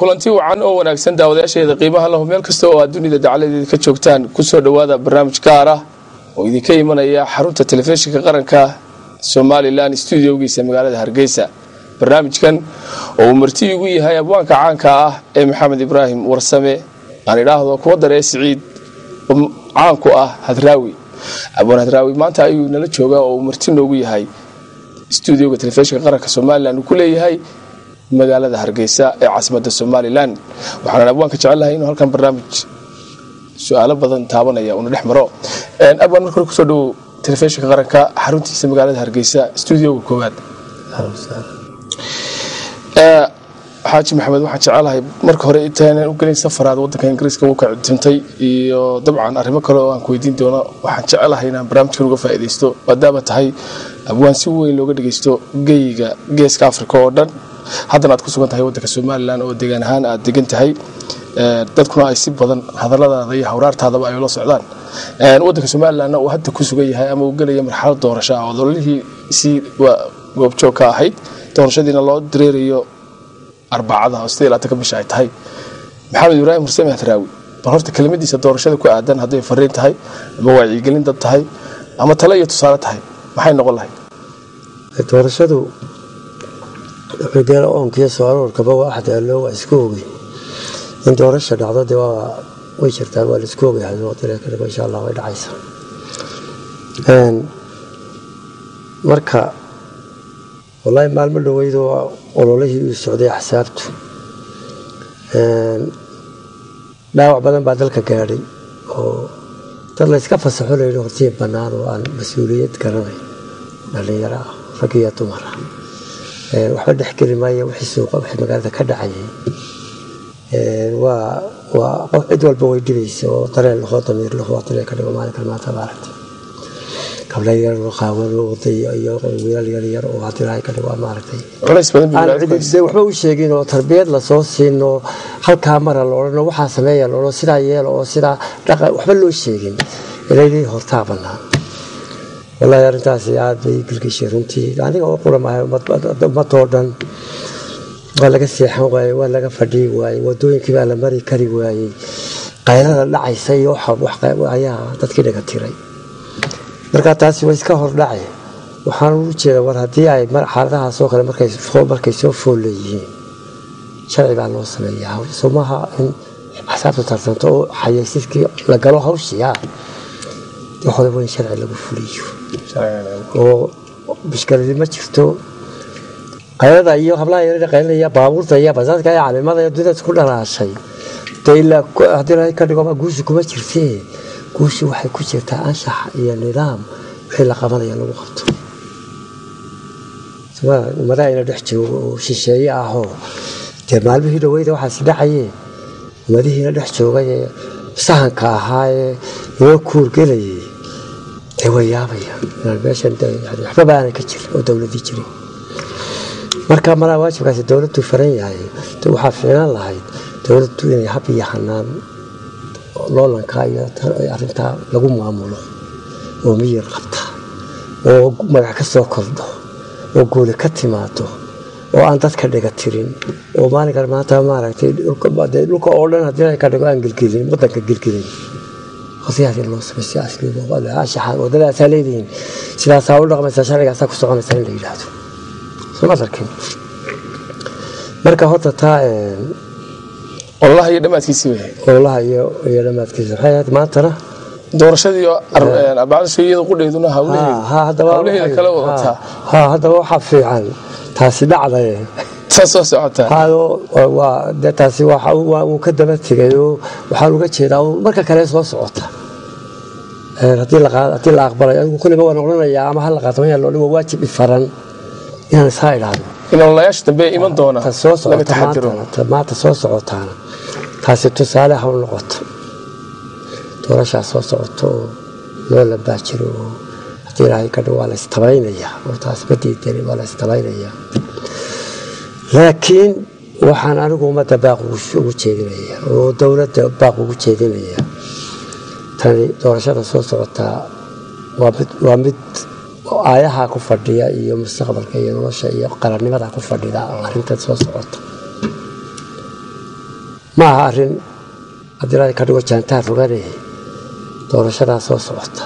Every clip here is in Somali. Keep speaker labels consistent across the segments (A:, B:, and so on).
A: kulanti wacan oo wanaagsan daawadayaasheeda qiimaha lahu meel kasta oo aad dunida dacaladeeda ka joogtaan kusoo dhowaada barnaamij gaar ah oo idinka imanaya xarunta telefishinka qaranka somalilan stuudiogiisa magaalada hargeysa barnaamijkan oo uu marti igu yahay abwaanka caanka ah ee maxamed ibraahim warsame aan idhaahdo kuwa daree siciid caanku ah hadraawi abwaan hadraawi maanta ayuu nala joogaa oo uu marti noogu yahay stuudioga telefishinka qaranka somalilan uu ku leeyahay magaalada hargeysa ee caasimada somalilan waxaan abwaanka jecelahay inuu halkan barnaamij su-aalo badan taabanaya una dhex maro abwaan marka hore kusoo dhawow telefishinka qaranka xaruntiisa magaalada hargeysa stuudioga koowaad xaaji maxamed waxaan jecelahay marka hore intaanan u gelin safaraad wadanka ingiriiska wuu ka cudintay iyo dabcan arrimo kale oo aan ku weydiin doono waxaan jecelahay inaan barnaamijkan uga faa'iidaysto maadaama tahay abwaan si weyn looga dhageysto geyiga geeska africa oo dhan haddana aad ku sugan tahay wadanka somalilan oo degaan ahaan aad degan tahay dadkuna ay si badan hadaladaada iyo hawraartaadaba ay la socdaan wadanka somalilanna uu hadda ku sugan yahay ama uu gelaya marxalad doorasho ah oo dololihii si goobjoog ka ahayd doorashadiina loo dareerayo arbacada oo sidee laatan ka bisha ay tahay maxamed ibraahim hursame hadraawi bal horta kelimadiisa doorashada ku aadan hadday fariin tahay ama wacyigelin dad tahay ama tale iyo tusaale tahay maxay noqon lahayd
B: doorashadu xigeel oonkiyo soo aroorkaba waa axdaalo waa isku ogey in doorasha dhacdo de waa way jirtaan waa la isku ogyahay kadhigo insha allah way dhacaysaa marka wallaahi maalmo dhoweydo ololihii uu socday axsaabtu dhaawac badan baa dalka gaadhay oo dad layska fasaxo layidhi hortii bannaan oo aan mas-uuliyad garanay dhallinyaro ah rag iyo dumar ah waxba dhexgeli maaya wixii suuqa wixii magaalada ka dhacayay waa waa qof cid walba way dhibaysa oo dareen lahoo damiir lahoo dareen ka dhigo maalinkan maanta maaragtay gabdha yar qaawan waday iyo wiilal yar yar oo hadilaahay ka dhigo maaragtay waxba u sheegin oo tarbiyad lasoo siin oo halkaa mara la odhan waxaa sameeya la odhan sidaa yeela oo sidaa dhaqa waxba loo sheegin ilaydii hortaa bannaan wallaahi arrintaasi aad bay gilgishay runtii aniga oo quramahay ummadoo dhan waa laga seexan waayey waa laga fadhii waayey wadooyinkii baa la mari kari waayey qaylada dhacaysa iyo ayaa dadkii dhaga tiray markaa taasi waa iska hordhace waxaan u jeeda war haddii ay xaaladahaasoo kale markay soo fool leeyihiin sharci baa loo sameeyaa somaha in axsaabta tartanto oo xayeysiskii la galo hawshiya hore waa in sharci lagu fuliyo oo bishkaladi ma jirto qaylada iyo hablaha yar qaylaya baabuurta iyo basaska iyo calimada iyo dunida ku dhalaashay dee ilaa haddii lahay ka dhigo guushi kuma jirtee guushi waxay ku jirtaa anshax iyo nidaam wixii la qabanaya lagu qabto ummadaha ina dhex joogo oo shisheeye ahoo dee maalmihii dhaweyda waxaasi dhacayeen ummadihiina dhex joogay ee sahanka ahaa ee inoo kuurgelayay dee way yaabaya meeshan waxbaba aanay ka jirin oo dowladii jirin marka malaa waajibkaasi dowladdu faran yahay waxaa fiilan lahayd dowladdu inay hab iyo hanaan loolanka iyo arintaa lagu maamulo oo miyir qabta oo magac ka soo kordho oo guuli ka timaado oo aan dadka dhiga tirin oo maalinkan maanta maaragtay dhulka oo dhan haddii ka dhigo aan gelgelin wadanka gelgelin hosiyaas in loo samay si asliashaxa wadadaasaa leedihiin sidaasaa u dhaqmaysaa sharcigaasaa ku soconaysaa in la yidhaahdo soma arkin marka horta taa
A: ololaha iyo dhammaadkiisii wey
B: ololaha iyo iyo dhammaadkiisa waxay ahayd maantana
A: doorashadii arbacada shayiyada qudheyduna hawlaheeda kale wadataa
B: ha haddaba waxaa fiican taasi dhacdaye
A: saa soo socotaa
B: de taasi wuu ka daba tegay oo waxaan uga jeedaa marka kale soo socota haddii la aqbalay adigu kulliba waan odhanayaa ama hala qaato maya loodhan waa waajib ifaran inaan isaa idhaahdo
A: in ololayaasha dambe iman doona
B: soo socota maanta soo socotaana taasi tusaale ha u noqoto doorashaa soo socoto oo loo labaajiro oo haddii ilaahay ka dhow waa la istabaynayaa oo taas ma diidani waa la istabaynayaa laakiin waxaan anigu ummadda baaq ugu jeedinaya oo dowladda baaq ugu jeedinaya tani doorashada soo socotaa waa mid aayaha ku fadhiya iyo mustaqbalka iyo nolosha iyo qarannimada ku fadhida arintan soo socota ma aha arrin haddii ilaahay ka dhigo jaantaar rogane doorashadaa soo socota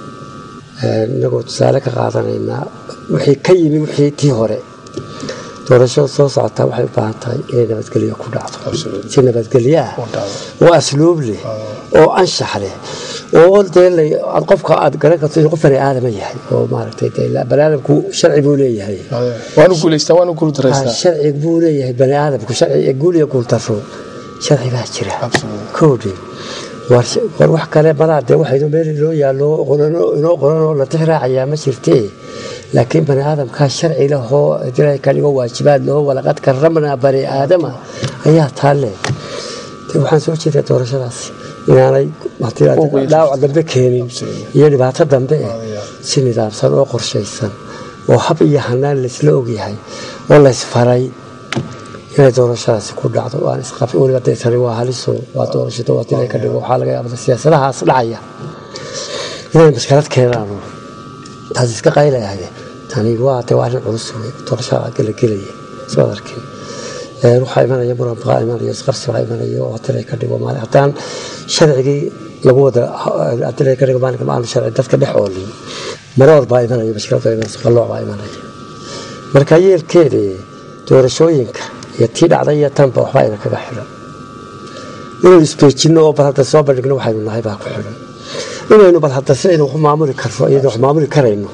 B: inagoo tusaale ka qaadanaynaa wixii ka yimi wixii tii hore doorashada soo socotaa waxay u baahan tahay inay nabadgelyo ku dhacdo si nabadgelyo ah oo asluub leh oo anshax leh oo dee qofka aad garan karto inuu qof bani aadama yahay oo maaragtay bani aadamku sharci buu leeyahay
A: waanu guulaystaa waanu guul daraystaa
B: sharci buu leeyahay bani aadamku sharci guul iyo guul daro sharci baa jira koodhi war wax kale malaa dee waxaynu meel inoo yaallo inoo qoran oo la tixraacayaa ma jirtee laakiin bani aadamkaa sharci lahoo dilay ka dhigo waajibaad laho walaqad karamnaa bani aadama ayaa taalle waxaan soo jeedaa doorashadaasi inaanay dhaawac dambe keenin iyo dhibaato dambe si nidaamsan oo qorshaysan oo hab iyo hanaan laysla ogyahay oo laysfaray inay doorashadaasi ku dhacdo weliba dee tani waa haliso waa doorashada waa dilay ka dhigo waxaa laga yaabaa siyaasadahaas dhacaya inay mashkalad keenaanu taas iska qaylayahay tani waa de waa arrin culus wey doorashada la gelaya soo arkin waxaa imanaya muran baa imanaya isqabsi baa imanaya oo dilay ka dhigo maali haddaan sharcigii lagu wada dilay ka dhigo maalinka maanu sharci dadka dhex oolin maroor baa imanaya mashkalad baa imanaya qalooc baa imanaya marka yeelkeeda doorashooyinka iyo tii dhacday iyo tanba waxbaa ina kaga xidhan inaynu isbeejinno oo bal hadda soo bandhigno waxaynu nahay baa ku xidhan inaynu bal hadda sidaynu wax maamuli karno iyadoo wax maamuli karayno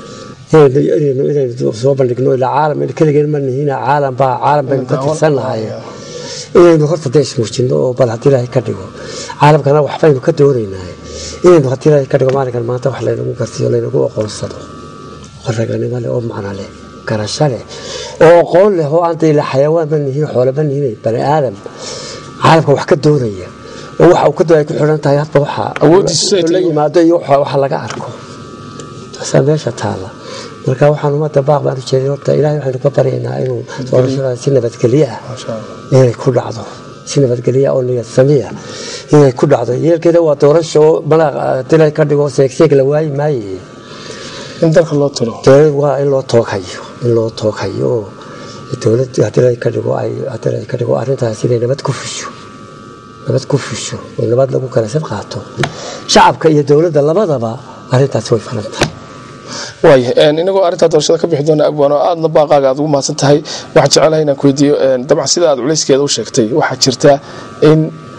B: inaynu soo bandhigno ilaa caalam keligeen ma nihina caalam baa caalam baynu ka tirsan nahay inaynu horta dee ismuujinno oo bal haddii ilaahay ka dhigo caalamkana waxbaynu ka doonaynaa inaynu haddii ilaahay ka dhigo maalinkan maanta wax laynagu garsiyo laynagu aqoonsado oo raganimo leh oo macno leh garasho leh oo aqoon leh oo aan dayla xayawaan ma nihin xoole ma nihin bani aadam caalamka wax ka doonaya oo waxa uu ka ay ku xidhan tahay hadba waxa la yimaado iyo waxa laga arko taasaa meesha taala marka waxaan ummadda baaq baan u jeeday horta ilaahay waxaynu ka baryaynaa inuu doorashada si nabadgelyo ah inay ku dhacdo si nabadgelyo oo niyad samiya inay ku dhacdo yeelkeeda waa doorasho malaaq dilay ka dhigo seegseeg la waayi maaye
A: in dalka loo tiro
B: waa in loo tooghayo in loo tooghayo oo dowlad haddii ka dhigo ay haddii ka dhigo arrintaas inay nabad ku fusho nabad ku fusho oo nabad lagu kala sad qaato shacabka iyo dowladda labadaba arrintaasi way falan tahay
A: waaya inagoo arrintaa doorashada ka bixi doona abwaan oo aadna baaqaaga aad ugu mahadsan tahay waxaan jecelahay inaan ku weydiiyo dabcan sida aad culayskeeda u sheegtay waxaa jirta in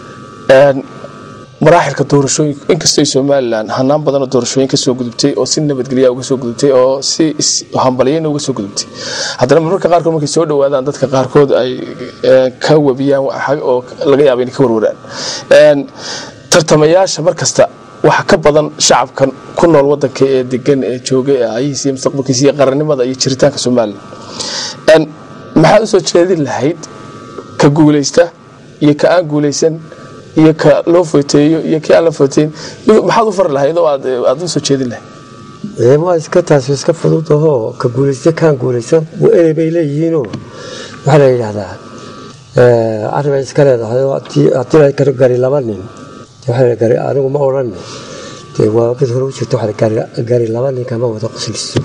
A: maraaxilka doorashooyinka inkastoo somalilan hanaan badanoo doorashooyin ka soo gudubtay oo si nabadgelya uga soo gudubtay oo si hambalyayna uga soo gudubtay haddana marmarka qaarkood markay soo dhowaadaan dadka qaarkood ay ka wabiyaan oo laga yaaba inay ka warwaraan tartamayaasha mar kasta waxa ka badan shacabkan ku nool wadanka ee degan ee jooga ee ayahiisa iyo mustaqbalkiisa iyo qarannimada iyo jiritaanka somalilan maxaad u soo jeedin lahayd ka guulaysta iyo ka aan guulaysan iyo ka loo foteeyo iyo kii aan la foteyn maxaad u fari lahayd oo aad u soo jeedin lahayd
B: waa iska taas iska fudud ahoo ka guulaysta kaan guulaysan erey bay leeyihiinoo waxaa la yidhaahdaa arrin bay iska leedahay haddii ay gari laba nin gari anigu ma odhan dee waa mid hore u jirto waxaa gari laba nin kama wada qosliso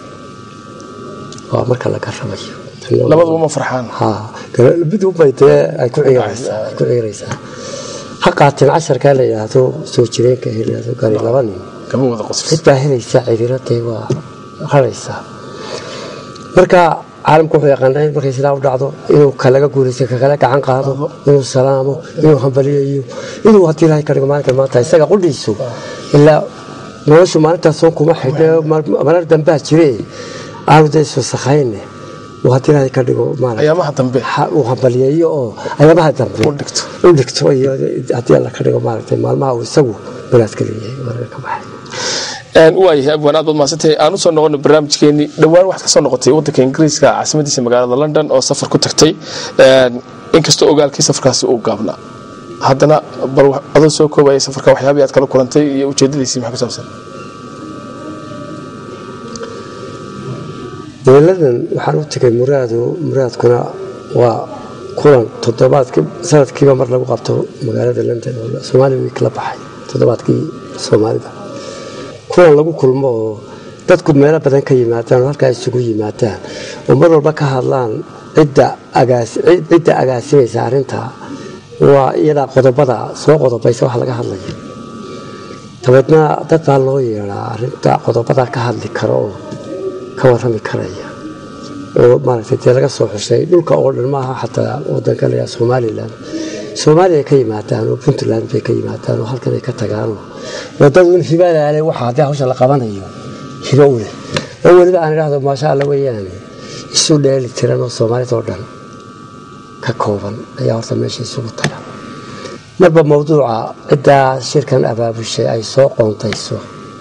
B: waa marka la garamayo
A: labaduba ma farxaan
B: mid unbay dee ay ku ciiraysaa ha qaateen casharkaa la yidhaahdo soo jireenka la yidhaahdo gari laba nin cid baa helaysaa cidiradee waa raraysaa marka caalamku wuxuu yaqaanaa in markay sidaa u dhacdo inuu kalaga guulaysta kakala gacan qaado inuu salaamo inuu hambaliyayo inuu haddii ilaahay ka dhigo maalinkan maanta isaga qudhiisu ilaa noloshu maalintaasoo kuma xidhe marar dambaa jire aanu dee isu sakhayne haddii ilaahay ka dhigo
A: ayaamaha dambe
B: uu hambaliyeeyo oo ayaamaha dambe u dhigto iyo haddii alla ka dhigo maaragtay maalmaha uu isagu banaadka leeyahay marka ka baxay
A: waayahay abwaan aad baad mahadsantahay aan usoo noqono barnaamijkeenii dhowaan waxaad kasoo noqotay waddanka ingiriiska caasimadiisa magaalada london oo safar ku tagtay inkastoo ogaalkii safarkaasi uu gaabnaa haddana bal adoo soo koobaya safarka waxyaabihii aad kala kulantay iyo ujeedadiisii maxaa ku saabsan
B: dowladan waxaan u tegay muraado muraadkuna waa kulan toddobaadkii sanadkiiba mar lagu qabto magaalada london oo soomaali wiik la baxay toddobaadkii soomaalida kulan lagu kulmo oo dadku meelo badan ka yimaadaan oo halkaa isugu yimaadaan oo mar walba ka hadlaan cidda agaasimaysa arrinta waa iyadaa qodobada soo qodobaysa wax laga hadlaya dabeedna dad baa loo yeedaa arinta qodobada ka hadli kara oo ka warrami karaya oo maaragtay dee laga soo xushay dhulka oo dhan maaha xataa wadanka la yidhaha somalilan soomaaliya ay ka yimaadaan oo puntland bay ka yimaadaan oo halkan ay ka tagaanoo wadadu in hibadaale waxa haddii hawsha la qabanayo hibo u leh oo weliba aan idhaahdo maasha alla weeyaane isu dheeli tiran oo soomaalida oo dhan ka kooban ayaa horta meesha isugu taga marba mawduuca ciddaa shirkan abaabushay ay soo qoontayso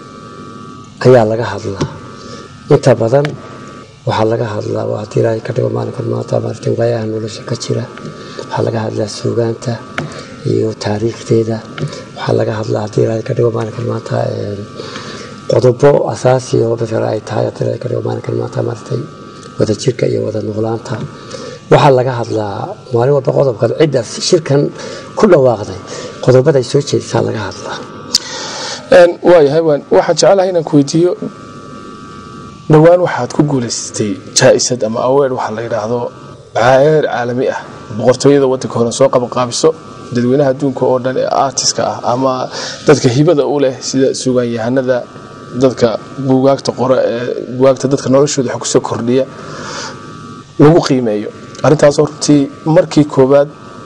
B: ayaa laga hadlaa inta badan waxaa laga hadlaa waa haddii ilaahay ka dhigo maalinkan maanta maaragtay waayaha nolosha ka jira waxaa laga hadlaa suugaanta iyo taariikhdeeda waxaa laga hadlaa haddii ilaahay ka dhigo maalinkan maanta qodobo asaasi oo maalan ay tahay haddii ilaahay ka dhigo maalinkan maanta maaragtay wada jirka iyo wada noolaanta waxaa laga hadlaa maalin walba qodobkan cidda shirkan ku dhawaaqday qodobaday soo jeedisaa laga hadlaa
A: waayahay waan waxaan jecelahay inaan ku weydiiyo dhowaan waxaad ku guulaysatay jaa-isad ama aweer waxaa la yidhaahdo heer caalami ah boqortooyada wadanka hore soo qabanqaabiso dadweynaha adduunka oo dhan ee artiska ah ama dadka hibada u leh sida sugaanyahanada dadka buugaagta qore ee buugaagta dadka noloshooda wax kusoo kordhiya lagu qiimeeyo arrintaasoo runtii markii koowaad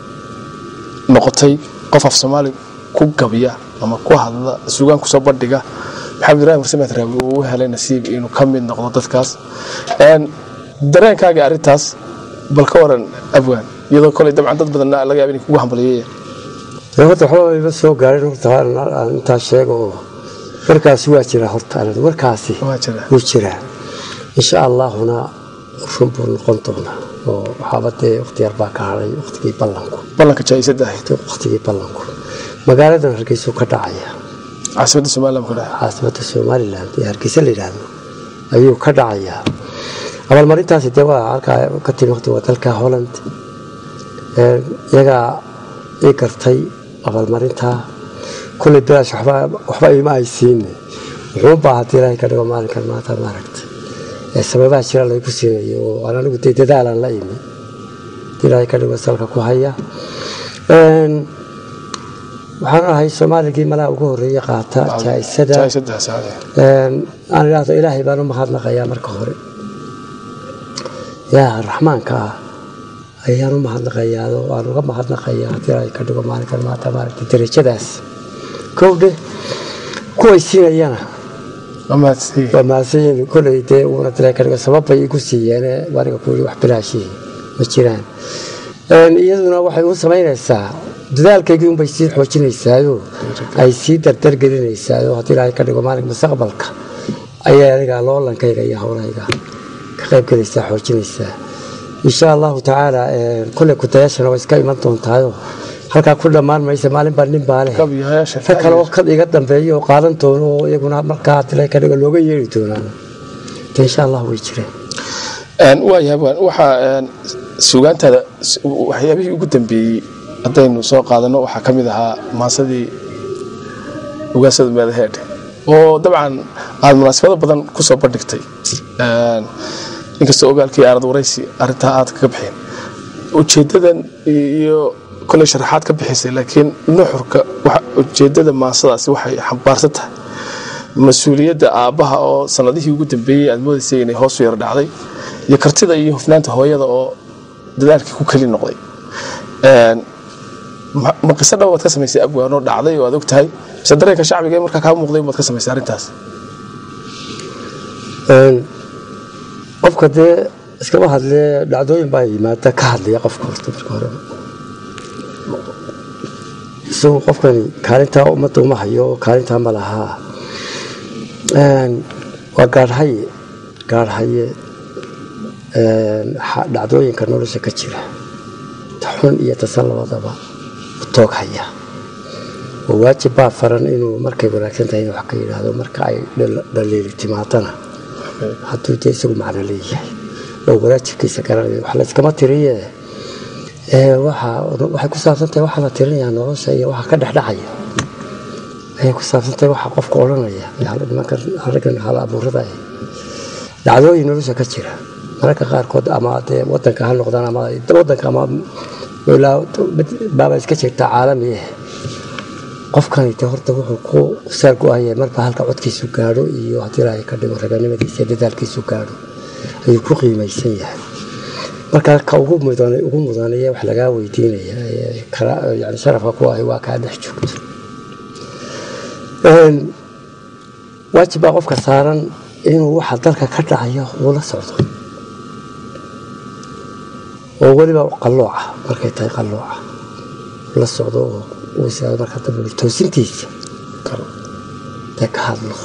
A: noqotay qof af soomaali ku gabya ama ku hadla sugaan kusoo bandhiga maxamed ibrahim warsamed raawi uu u helay nasiib inuu ka mid noqdo dadkaas dareenkaaga arrintaas bal ka waran abwaan iyadoo koley dabcan dad badan laga yaaba inay kugu hambalyeeyeen
B: horta waxba ima soo gaarin horta aan intaa sheego oo warkaasi waa jiraa horta warkaasi
A: waa jira
B: wuu jiraa insha allahuna run buu noqon doonaa oo waxaaba dee waqti yar baa ka hadhay waqtigii ballanku
A: ballanka jaa-isada ahayd
B: waqtigii ballanku magaaladan hargeysuu ka dhacaya
A: caasimadda somaliland ka dhahay
B: caasimada somalilan ee hargeysa la yidhaahdo ayuu ka dhacayaa abaalmarintaasi dee waa halkaa ka timi waqti waa dalka holland iyagaa ii gartay abaalmarintaa kulley bilaash waxba ima ay siine wuxuunbaa haddii ilaahay ka dhigo maalinkan maanta maaragta sababaha jira laygu siinayo oo aan anigu dee dadaalaan la imi haddii ilaahay ka dhigo salka ku haya waxaan ahay soomaaligii malaha ugu horeeye qaata jaa-isada
A: jaa-isadaas ahayd.
B: aan idhaahdo ilaahay baan u mahadnaqayaa marka hore ilaaha raxmaanka ah ayaan u mahadnaqayaa oo aan uga mahadnaqayaa haddii ilaahay ka dhigo maalinkan maanta maaragtay darajadaas kowdhe kuway siinayana
A: Waa mahadsan
B: waa mahadsanyihin koley dee uuna dilay ka dhigo sababbay igu siiyeene aniga ku yidhi wax bilaashii ma jiraan iyaduna waxay u samaynaysaa dadaalkaygii unbay sii xoojinaysaayo ay sii dardargelinaysaayoo haddii ilaahay ka dhigo maalin mustaqbalka ayay aniga loolankayga iyo howlahayga ka qayb gelaysaa xoojinaysaa insha allahu tacaala kolley kutayaashana waa iska iman doontaayo halkaa ku dhammaan maysa maalin baa nin baa leh
A: kabiyayaasha
B: rag kale oo kad iga dambeeya oo qaadan doono oo iyaguna markaa haddii ilaahay ka dhigo looga yeeri doonaan de insha allah way jireen
A: waayahay waan waxaa een, suugaantaada s- waxyaabihii ugu dambeeyey haddaynu soo qaadano waxaa ka mid ahaa maasadii ugaasada meedaheedhe oo dabcan aada munaasabado badan kusoo bandhigtay Een, inkastoo ogaalkii aanad waraysi arrintaa aad kaga bixin ujeedadan iyo koley sharaxaad ka bixisay laakiin nuxurka waxa- ujeedada maasadaasi waxay xambaarsan tahay mas-uuliyadda aabbaha oo sanadihii ugu dambeeyey aad moodaysay inay hoos u yar dhacday iyo kartida iyo hufnaanta hooyada oo dadaalkii ku keli noqday Een, ma ma qiso dhow baad ka samaysay abwaanoo dhacday oo aad og tahay mise dareenka shacbiga ee markaa kaa muuqday baad ka samaysay arrintaas
B: Een, qofka dee iskama hadlee dhacdooyin baa yimaada ka hadlaya qofka horta marka hore isagu qofkani kaalintaa ummadda uma hayo kaalintaa ma lahaa Een, waa gaadhaye gaadhaye een, xa- dhacdooyinka nolosha ka jira ta xun iyo tasan labadaba u toog haya oo waajib baa faran inuu markay wanaagsan tahay inuu wax ka yidhaahdo marka ay dhal- dhaliili timaadana hadduu dee isagu macno leeyahay oo wanaajibkiisa garanayo wax layskama tiriye ee waxa waxay ku saabsan tahay waxaa la tirinayaa nolosha iyo waxa ka dhexdhacaya ayay ku saabsan tahay waxa qofka odhanaya ee hal- nimankan raggan hal abuurada ah dhacdooyin nolosha ka jira mararka qaarkood ama dee wadanka ha noqdaan ama wadanka ama ilaa baaba iska jirta caalami ah qofkanite horta wuxuu ku saar go-aya marba halka codkiisu gaadho iyo haddii ilaahay ka dhigo raganimadiisa iyo dadaalkiisu gaadho ayuu ku qiimaysan yahay marka ka ugu mudan ugu mudanaya wax lagaa weydiinaya ee kala- yani sharafka ku ahi waa kaa dhex joogto Een, waajib baa qofka saaran inuu waxa dalka ka dhacaya uu la socdo oo weliba qallooca markay tahay qallooca la socdo oo uu isaga marka dambe toosintiisa dee ka hadlo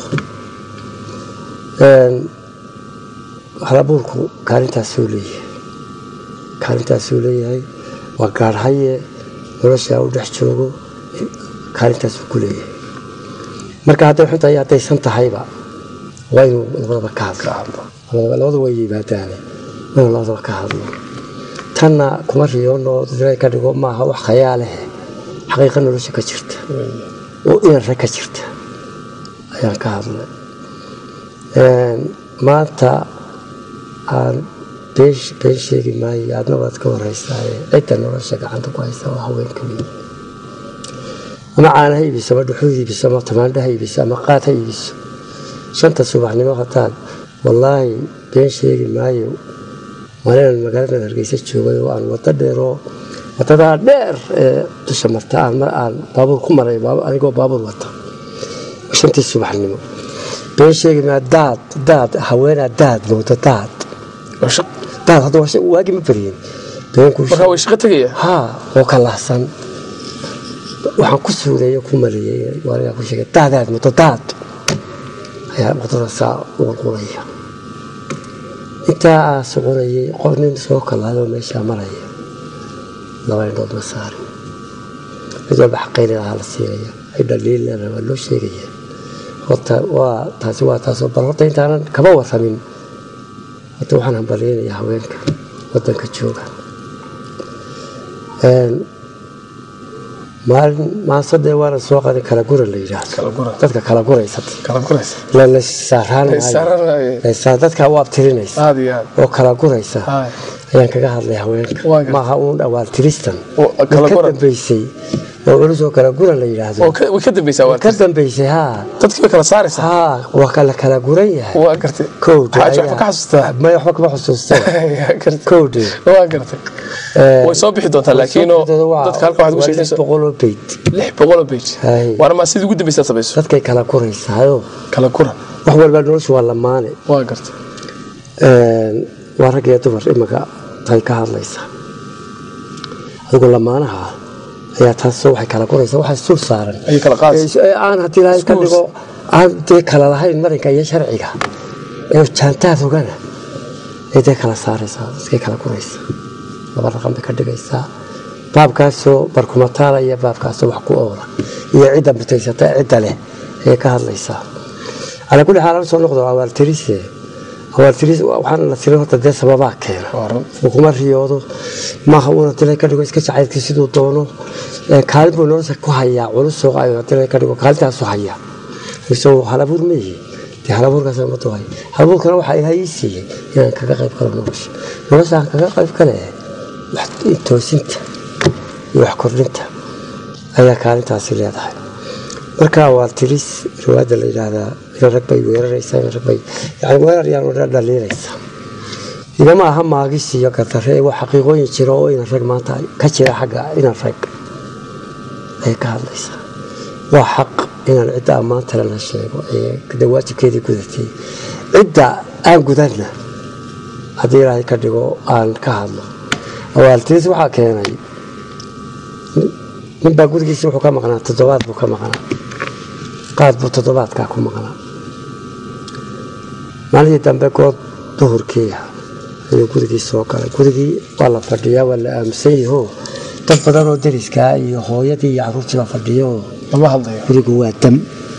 B: Een, halabuurku kaalintaasuu leeyahay kaalintaasuu leeyahay waa gaarhaye nolosha u dhex joogo kaalintaasuu ku leeyahay marka hadday xun tahay haddaysan tahayba waa inuu labadaba ka hadlo labadaba labada way yimaadaane waa inuu labadaba ka hadlo tanna kuma riyoono dadka ka dhigo maaha wax khayaaleh xaqiiqa nolosha ka jirta oo inarre ka jirta ayaan ka hadlay Een, maanta aan been been sheegi maayo aadna waad ka wareysaa cidda nolosha gacanta ku haysa waa haweenka weyn ama caana ha iibiso ama dhuxul iibiso ama tamaandho ha iibiso ama qaad ha iibiso shanta subaxnimo hataad wallaahi been sheegi maayo maalinaan magaalada hargeysa joogay oo aan wado dheeroo wadadaa dheer ee dusha marta aan mar aan baabuur ku maray baab- anigoo baabuur wata shantii subaxnimo been sheegi maayo daad daad haweenaa daad moodo daad daad hadda waa shay- waagi ma baryin beenku
A: markaa way shaqo tegaya
B: haa oo ka lahsan waxaan ku suuleeyo ku maleeyey waaligaa ku sheegay daadaad muddo daad ayaa wadada saa uqulqulaya intaa aa soconayay qof nin soo kalaadoo meeshaa maraya laba indhood ma saarin mid walba xaqayni lahaa la siinaya ay dhaliilana waa loo sheegaya horta waa taasi waa taasoo bal horta intaanan kaba waramin horta waxaan hambalyeynaya haweenka wadanka jooga Een, maalin maasadee waana soo qadin kala gura la yidhaahdo
A: Kala gura.
B: dadka kala guraysa
A: kala guraysa
B: la la saaraan
A: La saaraan maayo.
B: maayo dadka u abtirinaysa
A: aada iyo aad
B: oo kala guraysa
A: Haay.
B: ayaan kaga hadlay haweenka
A: Waa gartay.
B: maaha uun dhawaal tiristan
A: Oo kala
B: ka
A: gura.
B: dambeysay oo culus oo kala gura la yidhaahdo
A: oo ka- way ka dambaysaa waa
B: ka dambeysay haa
A: dadkii bay kala saaraysaa
B: haa waa kala kala guran yahay
A: waa gartay
B: kowdhe
A: xaaji
B: ayaa-
A: waxba ka xasuustaa
B: maya waxba kama xusuusta
A: Waa gartay.
B: kowdhe
A: waa gartay
B: Ee,
A: way soo bixi doontaa laakiinoo dadka halka waxaad ugu sheegtaysa
B: boqoloo beyt
A: lix boqoloo page
B: Haay.
A: waana maa sidii ugu dambaysaa samayso
B: dadkay kala guraysaayo
A: kala guran
B: wax walba noloshu waa lamaane
A: waa gartay
B: Een, waa rag iyo dumar imika tay ka hadlaysa adigu lamaanaha ayaa taasoo waxay kala guraysaa waxaa sul saaran
A: ayay kala qaadaysa
B: Ee, aan haddii ilaahay ka
A: Schools.
B: dhigo aan dee kala lahayn marinka iyo sharciga ee jaantaad ogana ay dee kala saaraysaa dadkay kala guraysaa laba raqan bay ka dhigaysaa baabkaasoo barkumataala iyo baabkaasoo wax ku oola iyo cidda mutaysata cidda leh ayay ka hadlaysaa calaa kulli xaal aan soo noqdo awaaltirise awaaltiris waxaana la tirin horta dee sababaa keena
A: waa run
B: uu kuma riyoodo maaha uuna dilay ka dhigo iska jacaylkii siduu doono Ee, kaalin buu nolosha ku hayaa culus soo ayo dilay ka dhigo kaalintaasu hayaa isagoo halabuur meeyi dee halabuurkaas ma tuhay halabuurkana waxaa ilahay ii siiyey inaan kaga qayb galo nolosha nolosha aan kaga qayb gale wax toosinta iyo wax kordhinta ayaa kaalintaasi leedahay marka waa tiris riwaayadda la yidhaahdaa ina rag bay weeraraysaa ina rag bay yani weerar yaan oo dhan dhaliilaysaa igama aha maagis iyo gardarre ee waa xaqiiqooyin jira oo inan rag maanta ka jira xagga inan rag ayay ka hadlaysaa waa xaq inaan cidda ammaanta lana sheego ee de waajibkeedii gudatay cidda aan gudanna haddii ilaahay ka dhigo aan ka hadlo awaaltiris waxaa keenay ninbaa gurigiisa wuxuu ka maqnaa toddobaad buu ka maqnaa qaad buu toddobaadkaa ku maqnaa maalintii dambe good duhurkiia ayuu gurigii soo galay gurigii waa la fadhiyaa waa la aaminsan yaho dad badan oo deriskaa iyo hooyadii iyo caruurtiiba fadhiyo
A: lama hadlayo
B: gurigu waa dam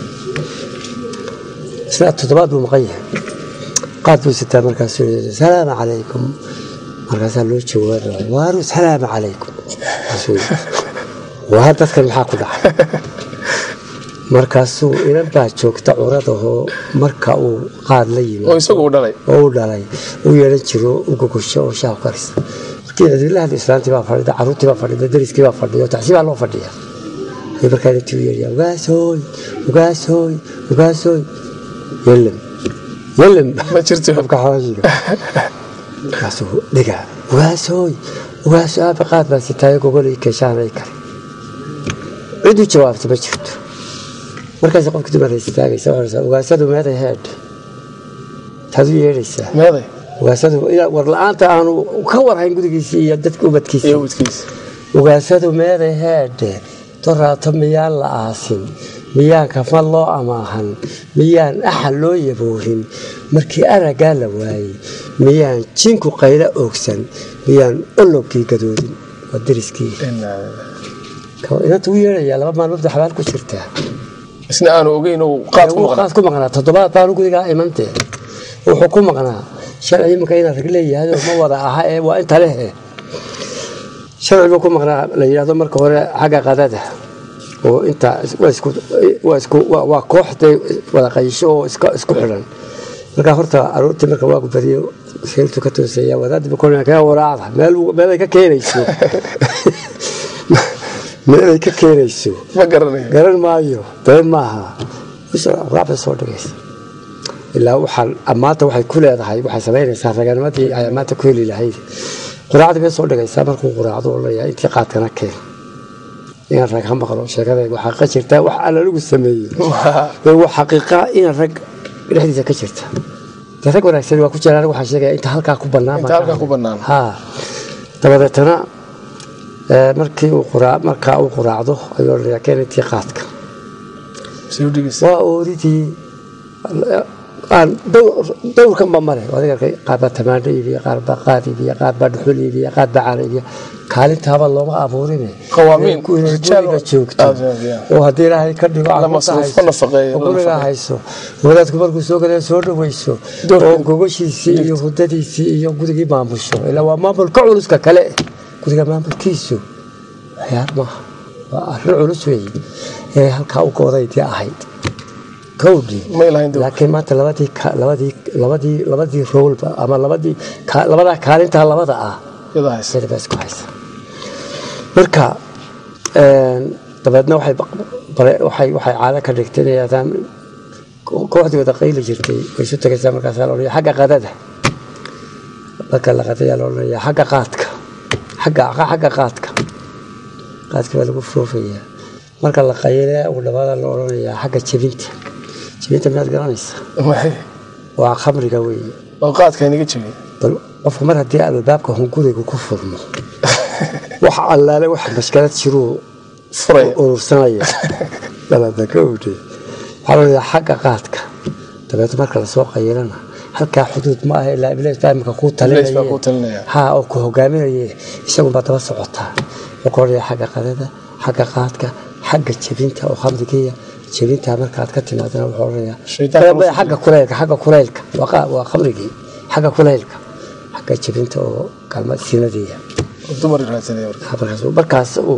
B: isna toddobaad buu maqan yahay qaad buu sitaa markaasuu yidhi salaamu calaykum markaasaa loo jawaabaya waaru salaamu calaykum markaasuu yidhi, waa dadkan maxaa ku dhacay markaasuu inan baa joogta curadahoo marka uu qaad la yimi
A: oo isagu u dhalay
B: oo u dhalay u yeehan jiro u gogosho oo shaah karisa markii intii cidila hadla islaantii baa fadhida caruurtii baa fadhida dariskii baa fadhiya tacsi baa loo fadhiya ayuu markaa intii u yeeraya ugaasooy ugaasooy ugaasooy yelim yelim
A: ma jirto
B: qofka xawaashiga markaasuu dhigaa ugaasooy ugaaso aaba qaad baa sitaayo gogolay keeshaanay kale cid u jawaabta ma jirto markaas qofka dumar istaagaysa waxaa ugaasadu meeday heedh taad u yeedhaysaa
A: meeday
B: ugaasadu war la-aanta aanu ka warhayn gudigiisii iyo dadka ubadkiisa
A: iyo wadkiisa
B: ugaasadu meeday heedhe doraato miyaan la aasin miyaan kafan loo amaahan miyaan axal loo yaboohin markii araggaa la waayey miyaan jinku qaylo oogsan miyaan ologkii gadoodin waa dariskii inanta u yeedhayaa laba maalmood xabaal ku jirtaa
A: isna aanu ogeyn uu qaad ku
B: wuu
A: maqnaa
B: qaad ku maqnaa toddobaad baanu gudigaa imantee wuxuu ku maqnaa sharci iminka inaan rag leeyahay ma wada aha ee waa inta leh eh. sharci buu ku maqnaa la yidhahdo marka hore xagga qadada oo inta waa isku waa isku waa- waa kooxday wada qayisho oo iska isku xidhan marka horta aroortii marka waagu badiyo sheeltu ka tooseeya wadaadiba kolina kaga waraacda meel meelay ka keenayso meelay ka keenayso
A: ma garanayo
B: garan maayo been maaha raacbay soo dhigaysa ilaa waxaan maanta waxay ku leedahay waxay samaynaysaa raganimadii ay maanta ku heli lahayd quraacdii bay soo dhigaysaa markuu quraacdo oo leeyahay intii qaadkana keen inaan rag ha maqlo sheekadaygu xaqiiqa jirtaa wax alla lagu sameeyey ee waa xaqiiqa inaan rag dhexdiisa ka jirta dee rag wanaagsan waa ku jiraan waxaa sheegaya inta halkaa ku bannaan
A: Inta halkaa ku bannaan.
B: ha dabadeetana ee, markii uu quraa markaa uu quraacdo ayuu odhanayaa keen intii qaadka
A: soo dhigaysa
B: waa ooridii aan dowr- dowrkanba male adiga arkay qaar baa tamaandho iibiya qaar baa qaad iibiya qaar baa dhuxul iibiya qaar baa caana iibiya kaalintaaba looma abuurine
A: Qawaamiin,
B: Inay ku- inay
A: rijaal
B: guriga
A: oo-
B: joogto
A: Ah, yeah.
B: oo haddii ilaahay ka dhigo
A: La
B: carruurta
A: masruufo,
B: hayso,
A: nafaqeeyo,
B: oo
A: la
B: guriga
A: nafaqeeyo.
B: hayso wadaadku markuu soo galee soo dhaweyso
A: Doorka-
B: oo gogoshiisii iyo hudadiisii iyo gurigii maamusho ilaa waa maamulka culuska kale guriga maamulkiisu ciyaar maaha waa arrin culus weeye ee halkaa u goodaydii ahayd kowdii
A: ma ilahayn dowr
B: laakiin maanta labadii ka- labadii labadii labadii roolba ama labadii ka- labadaa kaalintaa labada ah
A: yada haysa
B: sida baa isku haysa marka een, dabeedna waxay baq- bare- waxay waxay caado ka dhigtay inay yidhahdaan ko- kooxdii wada qayli jirtay way isu tagaysaa markaasaa la odhanaya xagga qadada marka la qadayaa la odhanaya xagga qaadka xagga xagga qaadka qaadka baa lagu foofayaa marka la qayile ugu dhawaada la odhanayaa xagga jebinta jebinta miyaad garanaysaa
A: maxay
B: waa khamriga weeye
A: oo qaadka inaga jebiyey
B: bal qofku mar haddii albaabka hunguriga ku furmo wax allaale wax mashkalad jiruu
A: furaya
B: urursanaya dabaadna ka owdhe waxaa la odhanayaa xagga qaadka dabeetna marka lasoo qayilana halkaa xuduud ma aha ilaa iblis baa imika kuu
A: Iblis baa kuu talinaya.
B: ha oo ku hogaaminaye isagunbaa daba socotaa wuxuu ka odhanayaa xagga qadada xagga qaadka xagga jebinta oo khamrigiya jebintaa markaad ka timaadana wuxuu odhanayaa
A: Shaytaanka
B: Bal- bal- xagga kuleylka xagga kuleylka waa qa- waa khamrigii xagga kuleylka xagga jebinta oo kalma sinadiya
A: oo dumar raadsanaya marka
B: markaas markaas uu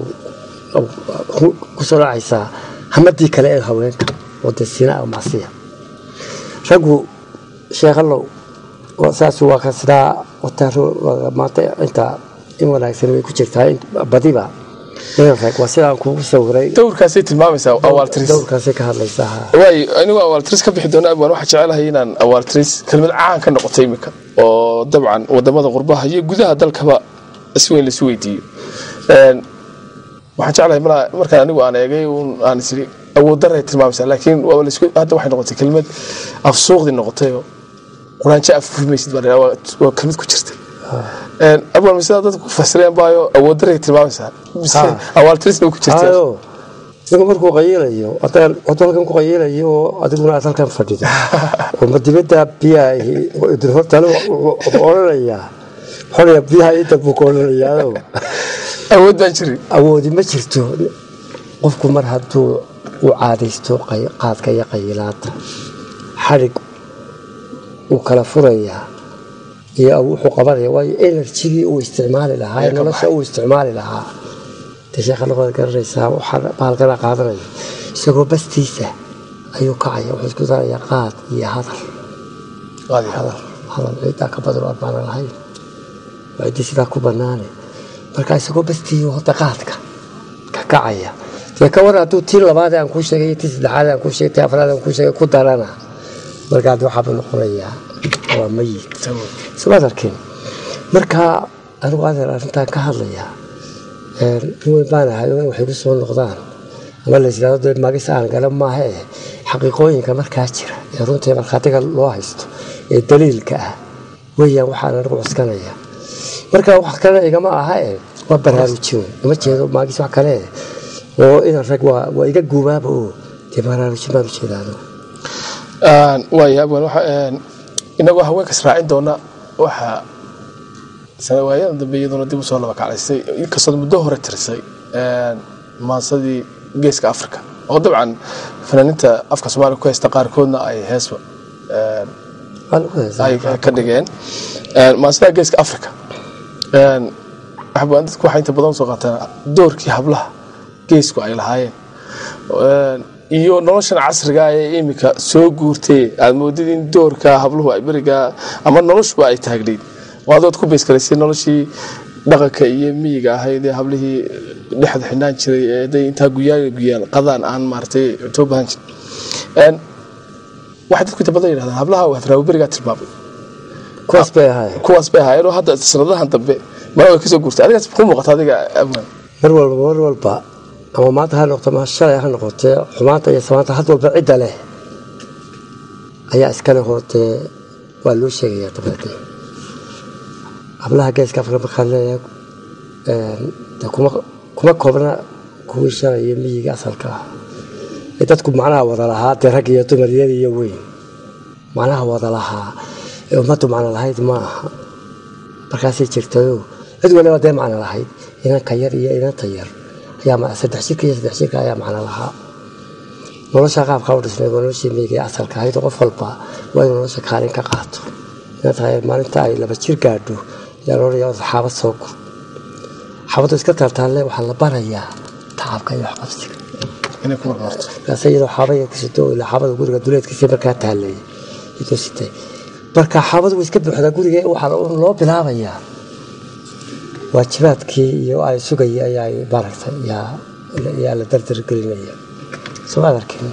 B: uu kusoo dhacaysaa hamadii kale ee haweenka oo dee sina oo macsiya raggu sheekhallow waa- saas waa ka sidaa wataa ro- waa maanta inta in wanaagsan way ku jirtaa in- badiba in rag waa sidaan kugu sawiray
A: dowrkaasay tilmaamaysaa awaaltiris
B: dowrkaasay ka hadlaysaa ha
A: waay anigu awaaltiris ka bixi doona abwaan waxaa jecelahay inaan awaaltiris kelmad caan ka noqotay imika oo dabcan wadamada qurbaha iyo gudaha dalkaba si weyn laisu weydiiyo Een, waxaan jeclahay mar- markaan anigu aan eegay uun aan isiri awood daray tilmaamaysaa laakiin waaba laisku hadda waxay noqotay kelmad afsuuqdii noqotayoo quraanjo afufmaysid baa la yidhaha, waa- waa kelmad ku jirta Een, abwaan sidaa dadku ku fasireen baayo awood daray tilmaamaysaa mise
B: Ha.
A: awaaltirisna ku jirta
B: hayo isagu markuu qayilayo haddaan waddo halkan ku qayilayo oo adiguna aad halkan fadhido oo ma dibadda biyaha idin hortale wuxuu odhanayaa xoraya biyaha inta buu ka odhanayaa
A: awood baan jirin
B: awoodi ma jirto qofku mar hadduu u caadaysto qay- qaadka iyo qayilaada xadhig uu kala furayaa iyo wuxuu qabanaya waayo enerjigii uu isticmaali lahaa ee
A: Ayaa ka
B: nolosha
A: baxay.
B: uu isticmaali lahaa dee sheekha luqada garanaysaa waxaa bahalkana qaadanaya isagoo bastiisa ayuu kacaya wuxuu isku darayaa qaad iyo hadal
A: qaadi
B: hadal hadal ciidaa ka badan oo aan macno lahayn waa ciddi sidaa ku banaane marka isagoo bastiiyo daqaadka ka kacaya dee ka war hadduu tii labaad aan kuu sheegay iyo tii saddexaad aan kuu sheegay tii afraad aan kuu sheegay ku darana markaa de waxaaba noqonayaa waa mayid somaad arkin marka anigu adeer arrintaan ka hadlayaa nin weyn baan ahay oo in waxay ku soo noqdaan ama la yidhahdo dee magis aan gala maaha eh xaqiiqooyinka markaa jira ee runtii markhaatiga loo haysto ee daliilka ah weeyaan waxaan anigu cuskanaya marka wax kale igama aha eh waa baraarujin ima jeedo maagis wax kale eh oo inan rag waa waa iga guubaaba oo dee baraarujin baan ujeedaano
A: waaya abwan inagoo haweenkas raacin doona waxaa sanawaayadan dambe iyaduna dib usoo laba kaclaysay inkastood muddo hore tirisay maasadii geeska africa oo dabcan fanaaniinta afka soomaaliya ku haysta qaarkoodna ay heesba ay ka dhigeen maasada geeska africa waxbaan dadku waxay inta badan usoo qaataan doorkii hablaha geesku ay lahaayeen iyo noloshan casriga ee iminka soo guurtay aad moodid in doorka habluhu ay berigaa ama noloshuba ay taagnayd oo adood ku beeskalaysay noloshii dhaqanka iyo miyiga ahayd ee hablihii dhexda xidhnaan jiray ee day intaa guyaal guyaal qadaan aan maaratay cunto bahan jirin waxay dadku inta badan yidhahdaan hablaha hadraawi berigaa tilmaamay
B: kuwaas bay ahaayeen
A: kuwaas bay ahaayeen oo hadda sanadahan dambe mara way kasoo guurtay adigaas ku muuqata adiga abwaan
B: mar walba mar walba ama maanta ha noqoto ma shalay ha noqotee xumaanta iyo samaanta had walba cidda leh ayaa iskale hootee waa loo sheegayaa dabeetee hablaha geeska afrika markaan leeyahay de kuma kuma koobna kuwii shalay iyo miyiga asalka ah ee dadku macnaha wada lahaa dee rag iyo dumar yar iyo weyn macnaha wada lahaa ee ummaddu macno lahayd ma aha markaasay jirtayo cid waliba dee macno lahayd inanka yar iyo inanta yar ayaa saddex jirka iyo saddex jirka ayaa macno lahaa nolosha qaabka u dhisnay waa noloshii miyiga ee asalka ahayd oo qof walba waa inuu nolosha kaalin ka qaato inanta maalinta ay laba jir gaadho ayaa loodhaya xaabad soo gur xaabaddu iska taaltaalle waxaa la barayaa tacabka iyo waxqabsiga
A: inay ku marmarto
B: markaas iyadoo xaabaya ku sito ilaa xaabada guriga duleedkiisa markaa taallay iyadoo sitay marka xaabadu way iska buuxdaa guriga waxaa loo bilaabayaa waajibaadkii iyo ay sugaya ayaa maaragtay yaa la dardargelinaya soo maad arkin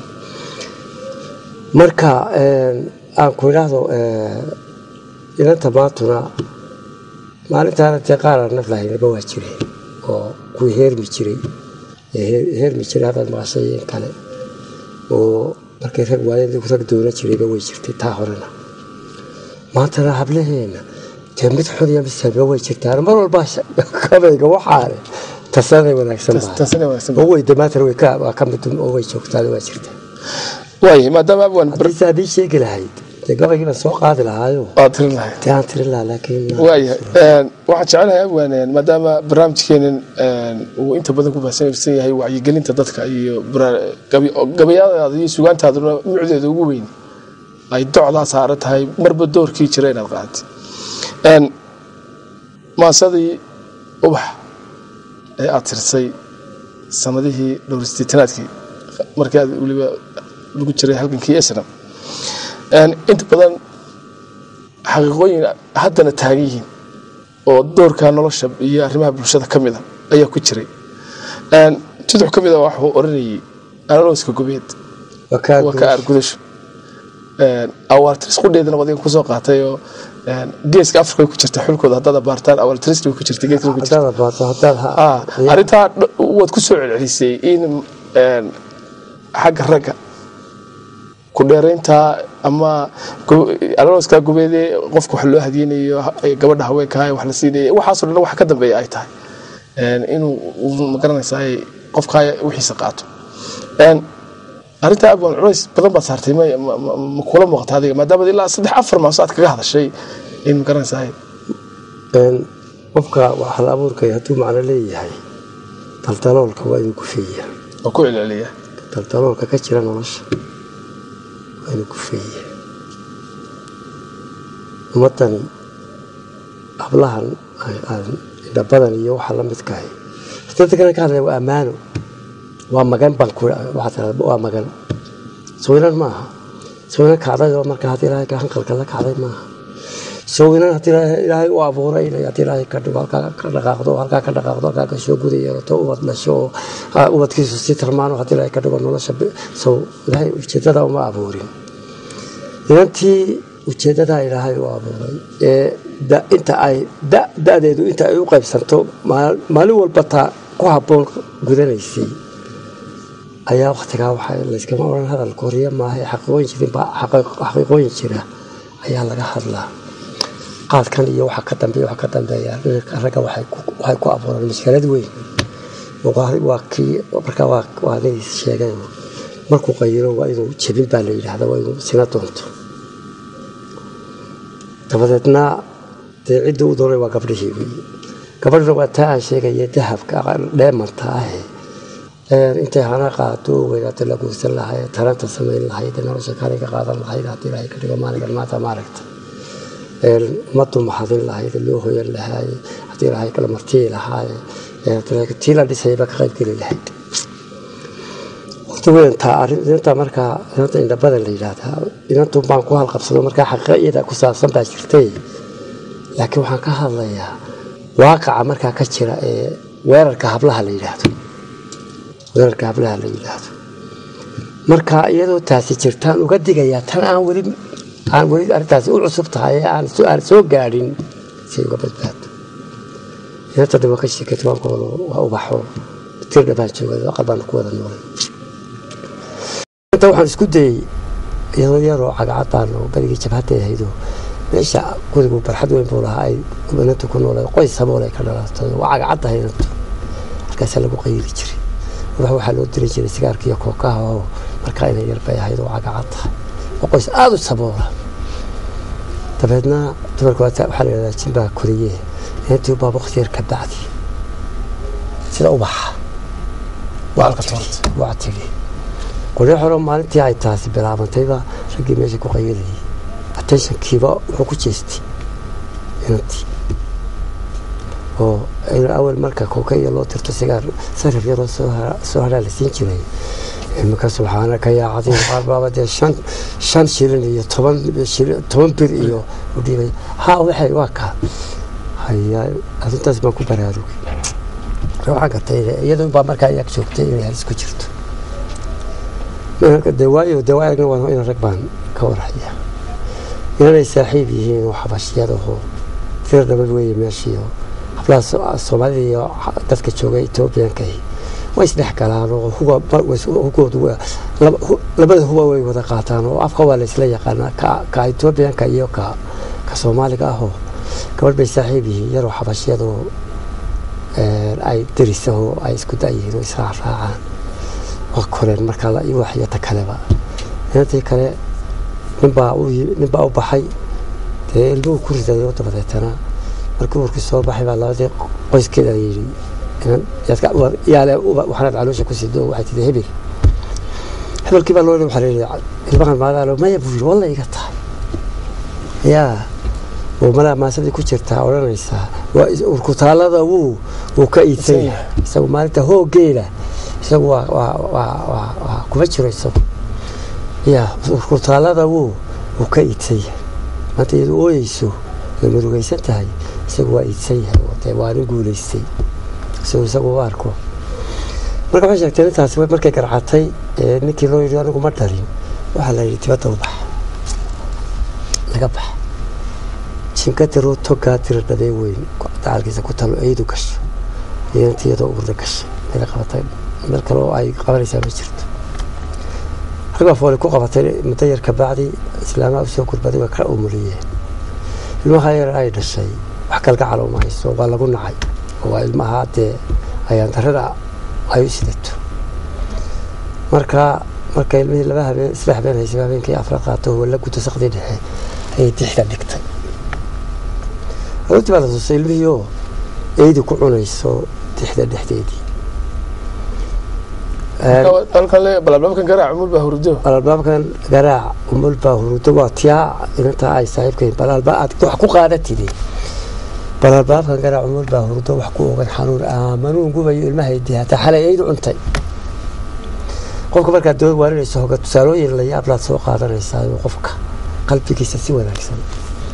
B: marka aan ku idhaahdo inanta maantuna maalintaana dee qaara naf lahaynaba waa jireen oo kuwii heermi jiray heermi jiray haddaad maqashay in kale oo markay rag waayeen rag doonan jirayba way jirtay taa horena maantana hablaheena dee mid xun iyo mid saamiba way jirtaan mar walba kabayga waxaane tasanay wanaagsan
A: tasanay wanaagsan
B: oo way damaantana way ka waa ka mid oo way joogtaan waa jirtaa
A: waaya maadaama abwan
B: haddiise haddii sheegi lahayd dee gabaygii baan soo qaadi lahaayo
A: waad tirin lahayd
B: dee aan tirin lahaa laakiin
A: waaya waxaan jecelahay abwan maadaama barnaamijkeenan uu inta badan ku baahsansan yahay wacyigelinta dadka iyo gabayadaada iyo sugaantaaduna nuucdeeda ugu weyn ay docdaa saaran tahay marba doorkii jira inaad qaatay maasadii ubax ee aad tirsay sanadihii dhowrsideetanaadkii markii aad weliba lagu jiray halgankii esnam inta badan xaqiiqooyin haddana taagan yihiin oo doorka nolosha iyo arrimaha bulshada ka mida ayaa ku jiray tudux ka mida waxuu odhanayay analooska gobeed waa ka aargudasho awaaltiris qudheedana wadiga kusoo qaatay oo geeska afrika ku jirta xulkooda haddaad abaartaan awaaltiris way ku jirta geeska ku jirta arrintaa waad ku soo celcelisay in xagga ragga ku dheerayntaa ama alooska gubeedee qofka wax loo hadiyeynayo gabadha haweenkaa wax la siinaya waxaasoo dhan wax ka dambeeya ay tahay inuu magaranaysaa qofkaa wixiisa qaato arrintaa abwan culays badan baad saartay ma kula muuqata adiga maadaama ilaa saddex afar maaso aad kaga hadashay in magaranaysaa
B: qofka waxal abuurkay hadduu macno leeyahay daldaloolka waa inuu gufeeya
A: oo ku celceliya
B: daldaloolka ka jira nolosha waa inuu gufeeya ummaddan hablahan indhabadan iyo waxa la midkahay dadkana ka hadlaya waa ammaano waa magan baan waxaa tirada waa magan sawiraan maaha sawiraan kacday oo marka haddii ilaahay hanqalka la kacday maaha sawinan haddii ilaahay u abuuray inay haddii ilaahay ka dhigo halkaa ka dhaqaaqdo halkaa ka dhaqaaqdo halkaa ka soo guda yeelato ubad dhasho oo ubadkiisu sii tarmaano haddii ilaahay ka dhigo nolosha saw ilaahay ujeedada uma abuurin inantii ujeedadaa ilaahay u abuuray ee inta ay da-deedu inta ay u qaybsanto maalin walba taa ku habboon gudanaysay ayaa waktigaa waxa layskama odhan hadal koriya maaha xaqiiqooyin jirin xaqiiqooyin jira ayaa laga hadlaa qaadkan iyo waxa ka dambeeya waxa ka dambeeya ragga waxay ku abuuraan mashkalad weyn waa kii markaa waa nin sheegay markuu qayiro waa inuu jebin baa la yidhaahda waa inuu sina doonto dabadeedna dee cidda u dooray waa gabdhihii wey gabadhna waa taa aan sheegaya dahabka dheemanta ahe intay hana qaato weynaata la guursan lahayd taranta samayn lahayd nolosha kaliga qaadan lahayd haddii ilaahay ka dhigo maalinkan maanta maaragta ummaddu maxadin lahayd loo hoyan lahaaye haddii ilaahay kala martii lahaaye tii la dhisayba ka qayb geli lahayd waqti weyntaa arrinta markaa inanta indhabada la yidhaahdaa inantun baan ku halqabsado markaa xaqiiqa iyada ku saabsan baa jirtay laakiin waxaan ka hadlayaa waaqaca markaa ka jira ee weerarka hablaha la yidhaahdo weerarka hablaha la yidhaahdo marka iyadoo taasi jirtaan uga digayaa tan aan weli aan weli arrintaasi u cusub tahay ee aan soo gaadhin si uga badbaado inanta dhibo ka sheekayta waan kuwada waa ubaxo tirdha baan joogay aqal baan ku wada noolay inta waxaan isku dayey iyadoo yaroo cagacad baan berigii jabhadda ahaydo meesha gurigu barxad weyn buu lahaa ay inanta ku noolay qoys sabool ay ka dhalatay waa cagacad ahay inantu halkaasaa lagu qayili jiray ubax waxaa loo diri jiray sigaarka iyo kookaha oo markaa inay yar bay ahayd oo cagacad tahay waa qoys aada u saboola dabeedna dumarka waxaa la yidhahdaa jin baa koriye inantii baa waqti yar ka bacdi sida ubaxa waa tigi qoryo xoro maalintii ay taasi bilaabantayba raggii meesha ku qayilayay attentionkiiba wuxuu ku jeestay inantii oo awal marka kooka iyo loo tirto sigaar sarif yaroo soo haraa la siin jiray iminka subxaana ka yaacadin qaar baaba dee shan shan shilin iyo toban toban bir iyo udhiibay ha waxay waa kaa haya arrintaas baan ku baraarugay waxaa gartay iyadoo baa markaa iyaag joogtay inay halis ku jirto de waayo de waa aragna waa ina rag baan ka warhaya inanay saaxiib yihiin oo xabashiyadaho tir dhabad weeye meeshiio hablaha soomaalida iyo dadka jooga etoobiyankahi way isdhex galaan oo hugoodu labada huba way wada qaataan oo afka waa la isla yaqaanaa ka etoobiyanka iyo ka ka soomaaliga ahoo gabadh bay saaxiib yihiin yaroo xabashiyadoo ay darisaho ay isku dayihiin oo israacraacaan waa koreen markaa waxyata kaleba inantii kale ninbaa ninbaa u baxay dee ilmuhu ku ridayo dabadeetana markii uurkii soo baxay baa labadii qoyskeeda yidhi yaale waxaanaad caloosha ku sido waxay tidhi hebel hebelkii baa loo waxaa leeyahay ilmahan maadaalo maya buu yidhi walla iga tahay yaa oo malaa maasadii ku jirtaa odhanaysaa waa urkutaalada wuu wuu ka iidsan yahay isagu maalinta hoogeela isagu waa waa waa waa waa kuma jiro isagu ya urkutaalada wuu wuu ka iidsan yahay maanta iyadu ooyeyso way murugaysan tahay isagu waa iidsan yahay oo dee waa nin guulaystay isagu isagu u arko marka waxay sheegtay intaasi markay garcatay ninkii loo yidhi anigu ma dhalin waxaa la yidhi dibadda u bax laga bax jinka diroo togaa dira dhabee weyn dacalkiisa ku talo eydu gasho inantii iyadoo urda gashay meel qabatay meel kale oo ay qabanaysaa ma jirto raggaa foole ku qabatay muddo yar kabacdi islaamaha usoo gurbaday way ka umuliyeen ilmaha yar ay dhashay wax kalgacal uma hayso waa lagu nacay oo waa ilmaha dee ayaan darada ay u sidato marka marka ilmihii laba habeen isla habeen haysay habeenkii afraad qaato walla gudo saqdii dhexe ayay dixda dhigtay aroortii baa la tusay ilmihii oo eydi ku cunayso dixda dhexdeedii
A: balbaabkan garaac umul baa hurdo
B: balbaabkan garaac umul baa hurdo waa tiyaa inantaa ay saaxiibkayn balalba aad wax ku qaadatide balalbaabkan garaac umul baa hurdo wax ku ogan xanuun aamanuun gubayo ilmahaydii hataa xalay eydu cuntay qofka markaad dood waarinayso hoga tusaalooyin la yaablaad soo qaadanaysaa qofka qalbigiisa si wanaagsan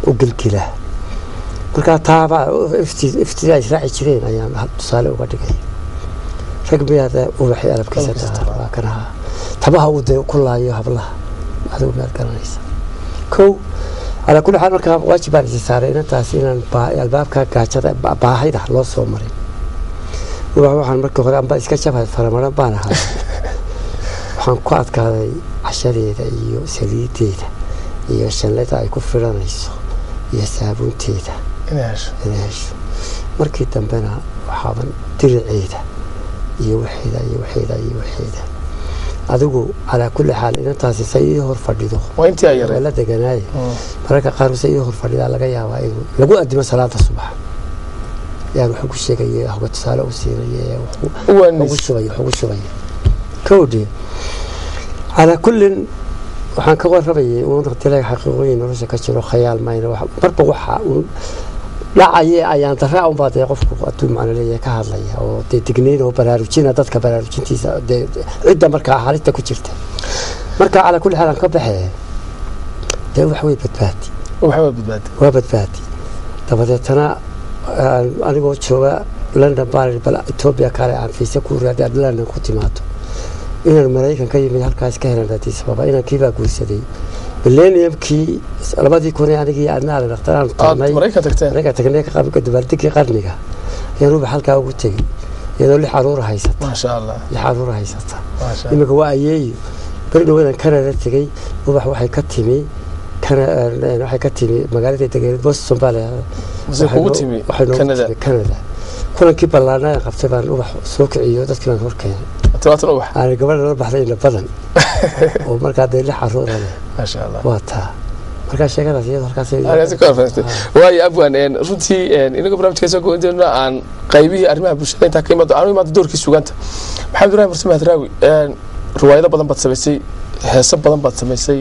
B: u gilgila markaa taaba iftida ay raaci jireen ayaan tusaale uga dhigay rag miyaada ubaxi alabkiisa waa kanaha tabaha uu de ku laayo hablaha adigu miyaad garanaysa kow calaa kulli xaal markaa waajib baan isi saaray inantaas inaan albaabka gaajada baahida loo soo marin ubax waxaan markii hore amba iska jabhay faramaran baan ahaa waxaan ku adkaaday cashadeeda iyo saliideeda iyo shanlada ay ku filanayso iyo saabuunteeda inay hesho markii dambena waxaaban diriceeda iyo waxeeda iyo waxeeda iyo waxeeda adigu calaa kulli xaal inantaasi say ii hor fadhido la deganaaye mararka qaar se ii hor fadhidaa laga yaabaa inuu lagu adimo salaada subax yaan wax ugu sheegay waxba tusaale u siinay ugu shubay wax ugu shubay kowdhi calaa kullin waxaan ka warabayay uun dilay xaqiiqooyin nolosha ka jiro khayaal mayna marba waxa uun dhacaye ayaan daraa unbaa dee qofku aduu macno leeyahay ka hadlaya oo dee dignayn oo baraarujina dadka baraarujintiisa dee cidda markaa xaalinta ku jirta marka calaa kulli xaal aan ka baxee dee wax way badbaadi waa badbaadi dabadeetana anigoo jooga london baan bal etoobiya kale aan fiise ku raadi aad london ku timaado inaan maraykan ka yimid halkaas ka helan addis ababa inaan kiibaa guursaday millenniumkii labadii kun anigii adnaale dhakhtaraan tagnay maraykan tagnay dabaaldegii qarniga ayaan ubax halkaa ugu tegey iyadoo lix caruura haysata lix caruura haysata iminka waa ayeeyo beri dhawadan canada tegey ubax waxay ka timi waxay ka timi magaalada degeneed boston baa leedahay canada kulankii ballaanaa qabtay baan ubax soo kiciyo dadkii baan hor keenay aan gabadha la baxday ina badan oo markaa dee lix caruura leh waa taa markaa sheekadaas iyadoo
A: halkaaswaayo abwan runtii inaga barnamijka soo goynteena aan qaybihii arrimaha bulshada intaa ka imaado aanu imaado doorkii sugaanta maxamed ibrahim farsame hadraawi riwaayado badan baad samaysay heeso badan baad samaysay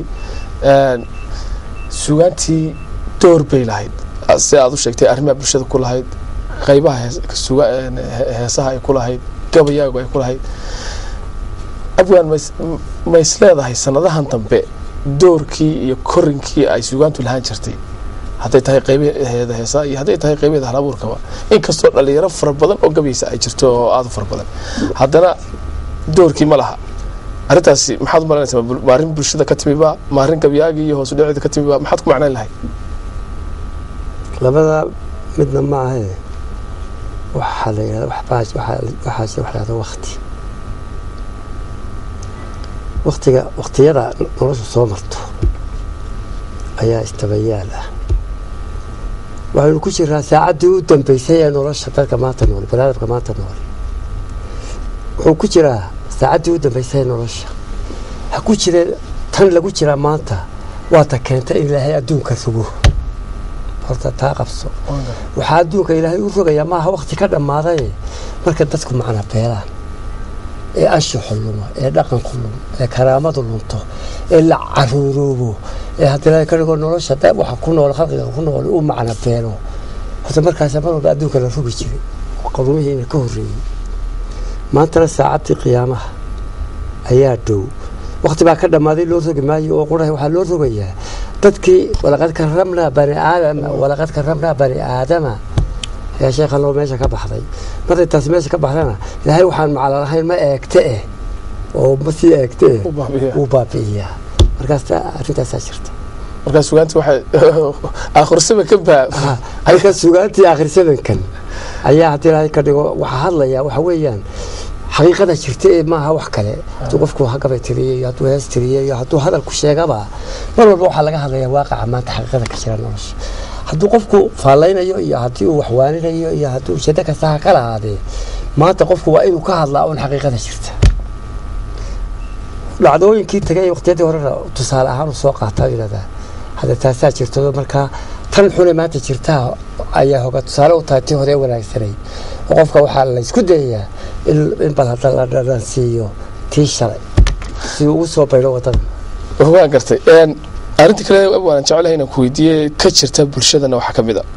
A: sugaantii door bay lahayd si aad u sheegtay arrimaha bulshada ku lahayd qaybaha heesaha ay ku lahayd gabayaagu ay ku lahayd abwan ma is leedahay sanadahan dambe doorkii iyo korinkii ay sugaantu lahaan jirtay hadday tahay qaybaheeda heesaa iyo hadday tahay qaybaheeda halabuurkaba inkastoo dhalinyaro fara badan oo gabaysa ay jirto oo aada u fara badan haddana doorkii ma laha arrintaasi maxaad u malaynaysaa ma arrin bulshada ka timiba ma arrin gabyaagii iyo hoosu dhaceeda ka timiba maxaad ku macnayn lahayd
B: labada midna ma ahe waxaa la yidhahda waxaas wax lahahda wakti waktiga waktiyada nolosha soo marto ayaa istabayaal ah waxaynu ku jiraa saacaddii u dambeysay ee nolosha dadka maanta nool banaadamka maanta nool wuxuu ku jiraa saacaddii u dambeysay ee nolosha ha ku jire tan lagu jiraa maanta waata keenta in ilaahay adduunka rogo horta taa qabso waxaa adduunka ilaahay u rogayaa maaha wakti ka dhammaaday marka dadku macna beelaan ee anshaxu lumo ee dhaqanku lumo ee karaamadu lunto ee la caruuroobo ee haddii ilaahay ka dhigo nolosha waxa ku nool khalqiga ku nool uu macna beelo horta markaas mar walba adduunka la rogi jiray qadumihii ka horreeyey maantana saacaddii qiyaamaha ayaa dhow wakti baa ka dhammaaday loo rogi maayo oo quraha waxaa loo rogayaa dadkii walaqad karamnaa bani aadama walaqad karamnaa bani aadama ayaa sheekha loo meesha ka baxday markay taasi meesha ka baxdana ilaahay waxaan macala lahayn ma eegte eh oo ma sii eegte eh wuu baabi'iyaa markaas arrintaasaa jirta
A: markaa sugaantii waxay akhrisabankan baa
B: halka sugaantii akhrisabankan ayaa haddii ilaahay ka dhigo waxaa hadlaya waxa weeyaan xaqiiqada jirta ee maaha wax kale hadduu qofku hagabay tiriyey iyo hadduu hees tiriyey iyo hadduu hadalku sheegaba mar walba waxaa laga hadlaya waaqaca maanta xaqiiqada ka jira nolosha hadduu qofku faallaynayo iyo haddii uu waxwaaninayo iyo hadduu ujeedo kasta ha ka lahaadee maanta qofku waa inuu ka hadlaa un xaqiiqada jirta dhacdooyinkii tagay waqtiyadii horena tusaale ahaan u soo qaataa yidhahdaa hadda taasaa jirto markaa tan xune maanta jirtaa ayaa hoga tusaale u tahay tii hore wanaagsanayd oo qofka waxaa laysku dayayaa in bal hadda la dhalansiiyo tii shalay si uu ugu soo baydho wadada
A: waan gartay arrinta kale waan jecelahay inaan ku weydiiyey ka jirta bulshadana waxaa ka mid a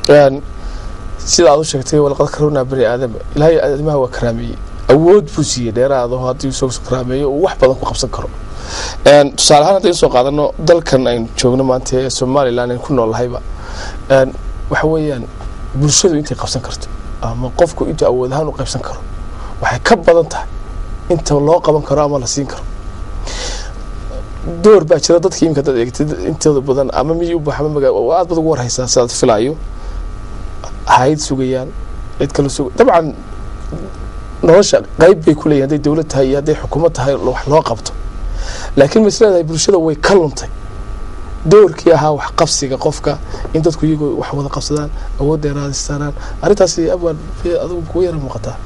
A: sida aad u sheegtay walaqad karownaa bani aadama ilaahay aadamaha waa karaameeyey awood buu siiyey dheeraado haddii soo karaameeyo uu wax badan ku qabsan karo tusaale ahaan haddaynu soo qaadano dalkan aynu joogno maanta ee somalilan aynu ku nool lahayba Een, waxa weeyaan bulshadu intay qabsan karto ama qofku intuu awood ahaan u qaybsan karo waxay ka badan tahay inta loo qaban karo ama la siin karo door baa jira dadka imika dad eegtid intooda badan ama miyi u baxa ama magaa waa aad bad ugu warhaysaa sidaad filaayo hayd sugayaan cid kale sug dabcan nolosha qayb bay ku leeyihin hadday dowlad tahay iyo hadday xukuumad tahay wax loo qabto laakiin ma is leedahay bulshada way ka luntay doorkii ahaa wax qabsiga qofka in dadku iyagoo wax wada qabsadaan awood dheeraad istaaraan arrintaasi abwaan bay adigu kugu yara muuqataa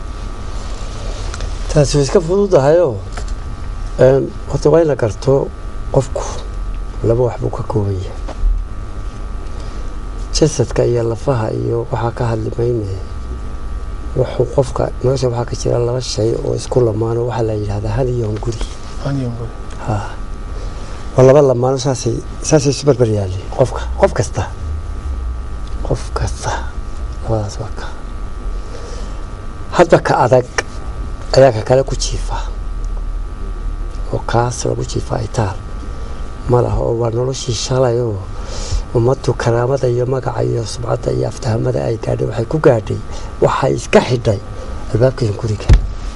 B: taasi way iska fududahayoo een, horta waa in la garto qofku laba wax buu ka kooban yahay jasadka iyo lafaha iyo waxaa ka hadli maynaya wuxuu qofka nolosha waxaa ka jira laba shay oo isku lamaano waxaa la yidhahdaa hal iyo hunguri
A: Anyango.
B: ha waa laba lamaano saasay saasay isu barbar yaalleen qofka qof kasta qof kasta labadaas waa ka hadba ka adag ayaa ka kale ku jiifa oo kaas lagu jiifa ay taal ma laha oo waa noloshii shalay oo ummaddu karaamada iyo magaca iyo subcadda iyo aftahamada ay gaadhay waxay ku gaadhay waxay iska xidhay albaabka hunguriga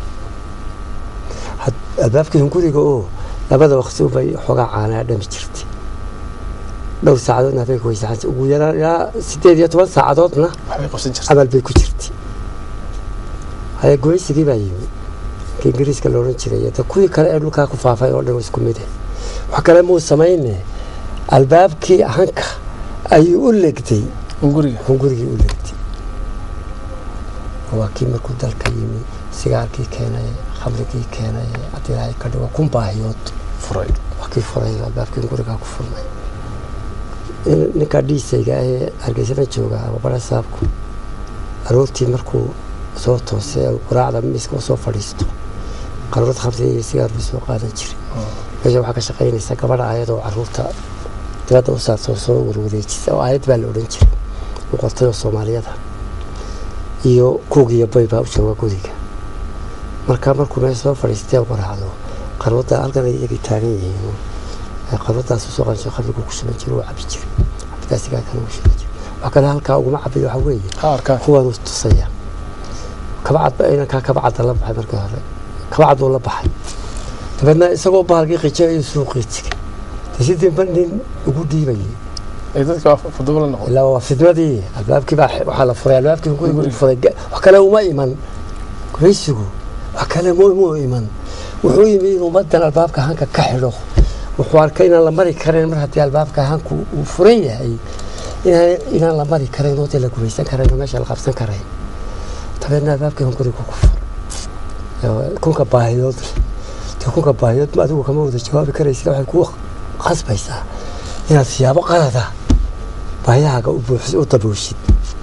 B: Had- albaabka hunguriga oo labada waqti ubay xoogaa caanaa dhami jirtay dhowr saacadoodna habeenka way saxan ugu yaraan ilaa sideed iyo toban saacadoodna
A: waxbay qabsan jirta
B: camal bay ku jirtay haya goysigii baa yimi ka ingiriiska la odhan jiray de kuwii kale ee dhulkaa ku faafay oo dhan waa isku mid eh wax kale muu samayne albaabkii hanka ayuu u legday
A: hunguriga
B: hungurigii u legday waa kii markuu dalka yimi sigaarkii keenay khamrigii keenay haddii ilaahay ka dhigo kun baahiyood
A: furay
B: waa kii furay albaabkii hungurigaa ku furmay in- ninka dhiisayga ahee hargeysada jooga ama bara saabku aroortii markuu soo toosay ee quraacda miiska u soo fadhiisto qaruurad khamriga iyo sigaar buu soo qaadan jiray meesha waxaa ka shaqaynaysa gabadha ayadoo caruurta dibadda u saarta oo soo warwareejisa oo aayad baa la odhan jiray uu qortay oo soomaaliyada iyo kuug iyo bay baa u jooga guriga marka markuu meesha soo fadhiistay quraacdo qaruurda halkan ay iyagii taagan yihiin ee qaruurdaas usoo qansho khamrigu ku shuban jiray oo cabi jiray cabitaa sigaarkan ugu shuban jiray wax kale halkaa uguma cabiyo waxaa weeye
A: ha arkaan
B: kuwan tusaya kabacad inankaa kabacadda la baxay markii hore kabacad buu la baxay dabeedna isagoo bahalkii qijo ayuu suuqii tegay de sidii ba nin ugu dhiibayay
A: ay dadka fadabo la noqon
B: ilaa waa fidmadii albaabkii baa waxaa la furay albaabkii guriga u furay Ga- wax kale uma iman guraysigu wax kale mu mu iman wuxuu yimi inuu ummadan albaabka hanka ka xidho wuxuu arkay inaan la mari karayn mar haddii albaabka hanku uu furan yahay inaan inaan la mari karayn oo dee la gumaysan karayn oo meesha la qabsan karayn dabeedna albaabkii han guriga ku furay Ee, kunka baahiyood leh. dee kunka baahiyood ma adigu kama wada jawaabi karaysa waxay ku khasbaysaa inaad siyaabo qalada baahiyahaaga u buuxis u dabooshid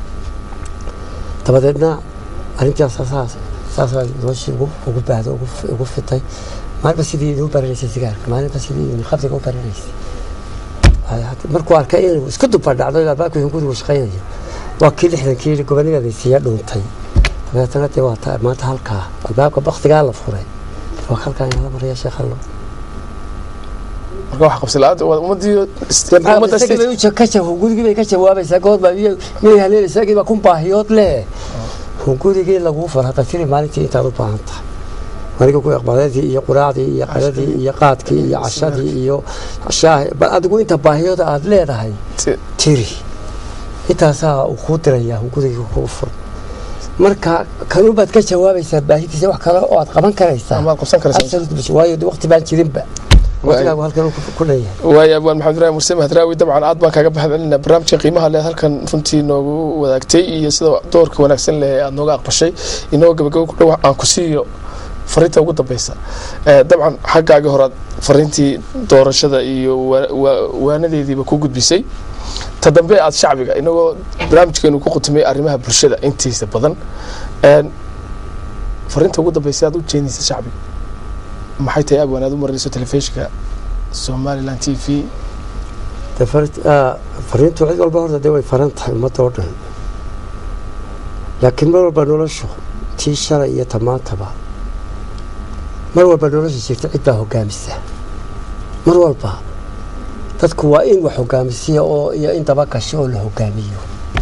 B: dabadeedna arrintaas saas saas noloshii ugu ugu baahda ugu ugu fitay maalinba sidii idin u baranaysay sigaarka maalinba sidii idin khamriga u baranaysay Ay, had- markuu arkay inuu isku dubadhacdo albaabkii gurigu shaqaynaya waa kii lixdankii gobonimada siiya dhuuntay dabeetana dee waa ta- maanta halkaa albaabka baktigaa la furay waa halkaa inala maraya sheekhallo
A: marka wax qabsi la-aanta waa ummadii ummadda
B: isagii bay u ja- ka ja- gurigii bay ka jawaabaysaa goodbaa miyay haleel isagii baa kun baahiyood leh gurigii laguu far hadda tiri maalintii intaad u baahan tahay aniga ku iqbaadadii iyo quraacdii iyo qadadii iyo qaadkii iyo cashadii iyo shaahi bal adigu inta baahiyooda aad leedahay tiri intaasaa uu kuu dirayaa gurigii kuu fur marka kanubaad ka jawaabaysaa baahidiisa wax kale oo aad qaban karaysaa
A: amaad qabsan karaysaa
B: Absolute, waayo de waqti baan jirinba waqtigaagu halkan ku- ku leeyahay
A: waayo abwaan maxamed ibraahim murse mahadraawi dabcan aad baan kaaga baxcelinaa barnaamijka qiimaha leh halkan runtii noogu wadaagtay iyo sida doorka wanaagsan leh ee aad nooga aqbashay inagoo gabagabo ku dhow aan ku siiyo fariinta ugu dambeysa Eh, dabcan xaggaagii horaad fariintii doorashada iyo wa- wa- waanadeediiba ku gudbisay ta dambe aad shacbiga inagoo barnaamijkeenu ku qutumay arrimaha bulshada intiisa badan En, fariinta ugu dambeysa aad u jeedinaysa shacbiga maxay tahay abwaan aad u marinayso telefishinka somaliland t v
B: De fari- ah, fariintu cid walba horta dee way faran tahay ummadda oo dhan laakiin mar walba noloshu tii shalay iyo tamaantaba mar walba nolosha jirta cid baa hogaamisa mar walba dadku waa in wax hogaamisiya oo iyo in daba gasho oo la hogaamiyo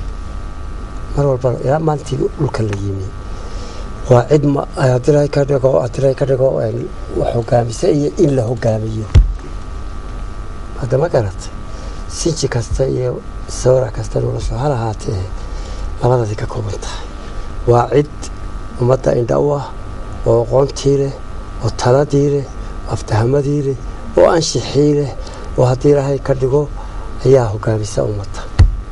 B: mar walba ilaa maantii dhulka la yimi waa cid ma haddii ka dhigo haddii ka dhigo wax hogaamisa iyo in la hogaamiyo hadda ma garatay sinji kasta iyo sawra kasta noloshu hal ahaatee labadaasi ka kooban tahay waa cid ummadda indha u ah oo aqoontii leh oo taladii leh oo aftahamadii leh oo anshixii leh oo haddii ilaahay ka dhigo ayaa hogaamisa ummadda